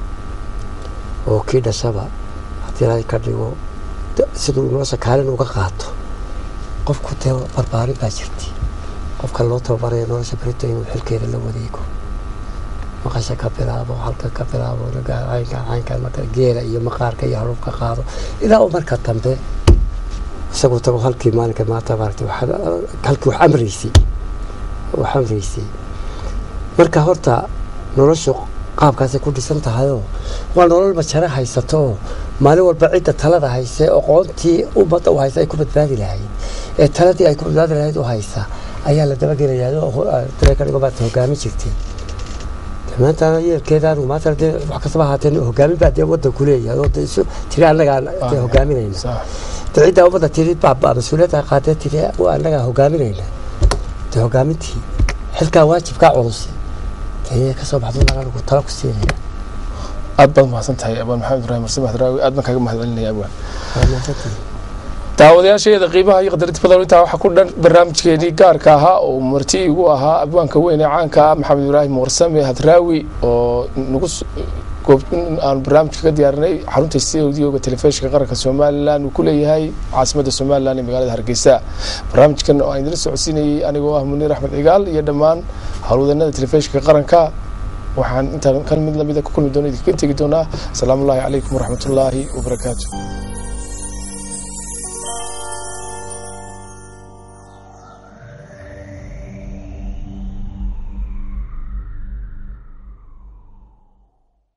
B: oo kii dhashaba haddii ilaahay ka dhigo siduu nolosha kaalin uga qaato qofku dee barbaarin baa jirta qofka loo tababaraya nolosha berito inuu xilkeeda la wadeego maqasha ka bilaabo halka ka bilaabo caynka caynka marka geela iyo maqaarka iyo halubka qaado ilaa uu marka dambe isagu tago halkii maalinka maanta maaragtay halkii wax amraysay wax amraysay marka horta noloshu qaabkaasay ku dhisan tahayoo waa nolol majare haysato oo maalin walba cidda talada hayse aqoontii ummadda u haysa ay ku badbaadi lahayd ee taladii ay ku badbaadi lahayd u haysa ayaa la dabagelayaa dareeka dhigo baad hogaamin jirtay maanta yeelkeeda anigu maanta dee wax kastaba ahaatee hogaamin baa dee waddanku leeyahay oo dee isu tiri annagaa dee hogaaminayna dee ciddaa ummadda tiri baaba mas-uuliyadda qaadee tiri annagaa hogaaminayna dee hogaamintii xilkaa waajibkaa culus dee ka soo baxdo mar anigu tala ku siinaya
A: aad baad mahadsan tahay abaan maxamed ibraahim marse maxdraawi aad baan kaaga mahadcelinaya abwaan
B: waa mahadsantahay
A: daawadayaasheeda qiimaha iyo qadarinta badan intaa waxaa ku dhan barnaamijkeenii gaarka ahaa oo marti igu ahaa abwaanka weyn ee caanka ah maxamed ibraahim warsame hadraawi oo nagu aan barnaamijka ka diyaarinay xarunta stuudioga telefishinka qaranka somalilan uu ku leeyahay caasimadda somalilan ee magaalada hargeysa barnaamijkan oo aan idin socodsiinayay anigoo ah muniir axmed cigaal iyo dhammaan howlwadanada telefishinka qaranka waxaan intaan kan mid lamida ku kulmi doona idinkaga tegi doonaa asalaamu ullahi calaykum waraxmatullaahi wabarakaatu